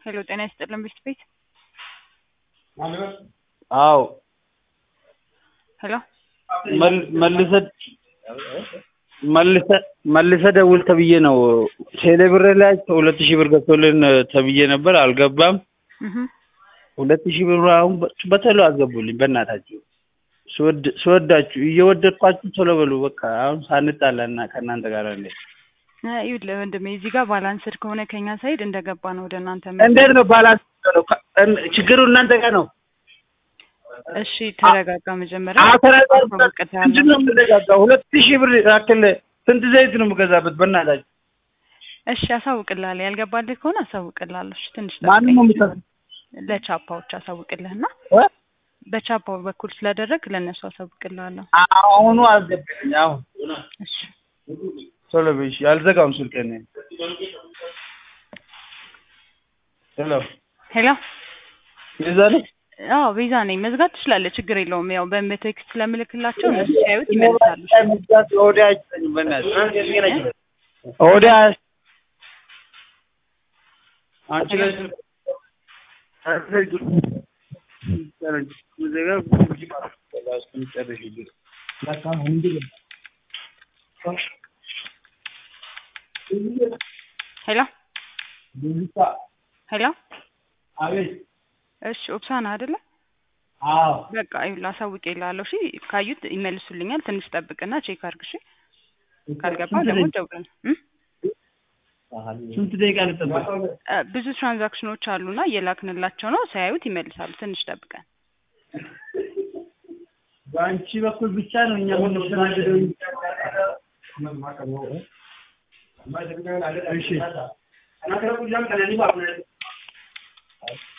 ሄሎ ጤና ይስጥልን ብስት ቤት አዎ ሄሎ መልሰህ መልሰህ መልሰህ ደውል ተብዬ ነው። ቴሌ ብር ላይ ሁለት ሺህ ብር ገብቶልን ተብዬ ነበር፣ አልገባም። እህ ሁለት ሺህ ብር አሁን በቶሎ አስገቡልኝ በእናታችሁ። ስወድ ስወዳችሁ እየወደድኳችሁ ቶሎ በሉ በቃ አሁን ሳንጣላ እና ከእናንተ ጋር እንደ ይኸውልህ ወንድሜ እዚህ ጋር ባላንስድ ከሆነ ከኛ ሳይድ እንደገባ ነው ወደ እናንተ እንዴት ነው ባላንስ ነው? ችግሩ እናንተ ጋር ነው። እሺ ተረጋጋ። መጀመሪያ አተራጋር አሳውቅልሃለሁ። ምንድን ነው የምንረጋጋው? ሁለት ሺህ ብር ያክል ስንት ዘይት ነው የምገዛበት? በእናታችሁ እሺ አሳውቅልሃለሁ። ያልገባልህ ከሆነ አሳውቅልሃለሁ። እሺ ትንሽ ማንም ጠብቀኝ። ነው የሚሰራው? ለቻፓዎች አሳውቅልህና እ? በቻፓው በኩል ስለደረግ ለእነሱ አሳውቅልሃለሁ። አሁኑ አስገብልኝ። አሁን እሺ ቶሎ በይ እሺ። አልዘጋውም ስልኬን። ሄሎ ሄሎ ቤዛ ነሽ? አዎ ቤዛ ነኝ። መዝጋት ትችላለህ፣ ችግር የለውም። ያው በቴክስት ስለምልክላቸው እነሱ ሲያዩት ይመልሳሉ። መዝጋት ሆዴ አይችለኝም። በእናትሽ ሆዴ አያስ- አንቺ ላይ ሄሎ ሄሎ አቤት። እሺ ኦፕሳና አይደለ? አዎ በቃ ይኸውልህ አሳውቄልሃለሁ። እሺ ካዩት ይመልሱልኛል። ትንሽ ጠብቅና ቼክ አድርግ። እሺ ካልገባ ደግሞ ደውለን እም? ስንት ደቂቃ ልጠብቅ? እ፣ ብዙ ትራንዛክሽኖች አሉና እየላክንላቸው ነው። ሳያዩት ይመልሳሉ። ትንሽ ጠብቀን። በአንቺ በኩል ብቻ ነው እኛ የምንስተናገደው። እሺ